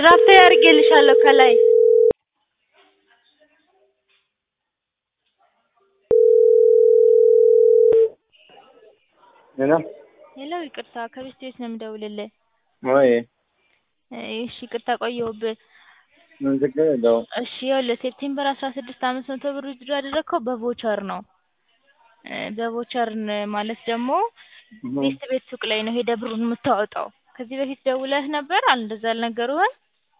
ድራፍት አድርጌልሻለሁ ከላይ ሄሎ ሄሎ ይቅርታ ከቤት ቤት ነው የምደውልልህ ወይ እሺ ይቅርታ ቆየሁብህ ምን ችግር የለውም እሺ ይኸውልህ ሴፕቴምበር አስራ ስድስት አምስት መቶ ብር ዊዝድሮው ያደረግከው በቮቸር ነው በቮቸር ማለት ደግሞ ቤት ቤት ሱቅ ላይ ነው ሄደህ ብሩን የምታወጣው ከዚህ በፊት ደውለህ ነበር እንደዛ አልነገሩህም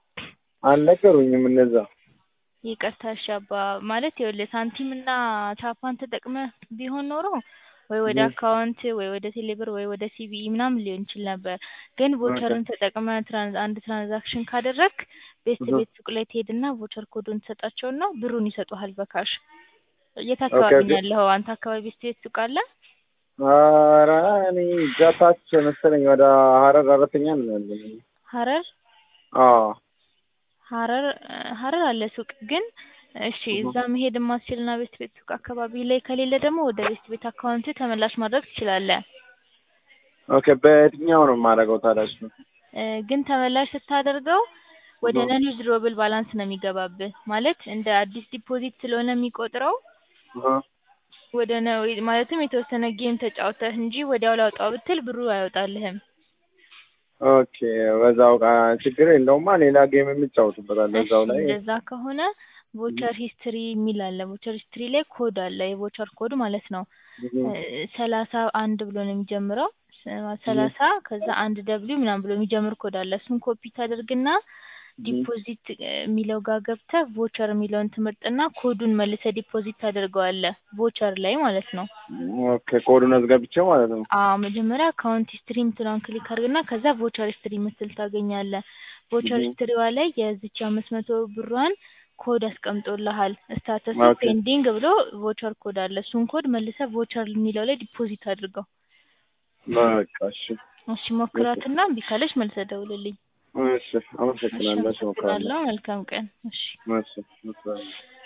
አልነገሩኝም እንደዛ ይቅርታ እሺ አባ ማለት ይኸውልህ ሳንቲም እና ቻፓን ተጠቅመህ ቢሆን ኖሮ ወይ ወደ አካውንት ወይ ወደ ቴሌብር ወይ ወደ ሲቢኢ ምናምን ሊሆን ይችል ነበር ግን ቮቸርን ተጠቅመህ አንድ ትራንዛክሽን ካደረግክ ቤት ቤት ሱቅ ላይ ትሄድና ቮቸር ኮዱን ትሰጣቸውና ብሩን ይሰጡሃል በካሽ የት አካባቢ ነው ያለኸው አንተ አካባቢ ቤት ቤት ሱቅ አለ ኧረ እኔ እዛ ታች መሰለኝ ወደ ሀረር አራተኛ ነው ያለኝ ሀረር አዎ ሀረር ሀረር አለ ሱቅ ግን እሺ እዛ መሄድ የማትችልና ቤት ቤት ሱቅ አካባቢ ላይ ከሌለ ደግሞ ወደ ቤት ቤት አካውንት ተመላሽ ማድረግ ትችላለህ ኦኬ በየትኛው ነው የማደርገው ታዲያ እሱ ግን ተመላሽ ስታደርገው ወደ ነን ዊዝድሮብል ባላንስ ነው የሚገባብህ ማለት እንደ አዲስ ዲፖዚት ስለሆነ የሚቆጥረው ወደ ማለትም የተወሰነ ጌም ተጫውተህ እንጂ ወዲያው ላውጣው ብትል ብሩ አይወጣልህም ኦኬ በዛው ችግር የለውማ ሌላ ጌም የምጫወትበታለሁ እዛው ላይ እንደዛ ከሆነ ቮቸር ሂስትሪ የሚል አለ ቮቸር ሂስትሪ ላይ ኮድ አለ የቮቸር ኮድ ማለት ነው ሰላሳ አንድ ብሎ ነው የሚጀምረው ሰላሳ ከዛ አንድ ደብሊው ምናምን ብሎ የሚጀምር ኮድ አለ እሱን ኮፒ ታደርግና ዲፖዚት የሚለው ጋር ገብተህ ቮቸር የሚለውን ትመርጥና ኮዱን መልሰህ ዲፖዚት ታደርገዋለህ ቮቸር ላይ ማለት ነው ኦኬ ኮዱን አስገብቼው ማለት ነው አዎ መጀመሪያ አካውንት ሂስትሪ የምትለውን ክሊክ አድርግና ከዛ ቮቸር ሂስትሪ የምትል ታገኛለህ ቮቸር ሂስትሪዋ ላይ የዚች አምስት መቶ ብሯን ኮድ አስቀምጦልሃል ስታተስ ፔንዲንግ ብሎ ቮቸር ኮድ አለ እሱን ኮድ መልሰህ ቮቸር የሚለው ላይ ዲፖዚት አድርገው በቃ እሺ እሺ ሞክራትና እምቢ ካለች መልሰህ ደውልልኝ እሺ አመሰግናለሁ እሞክራለሁ መልካም ቀን እሺ እሺ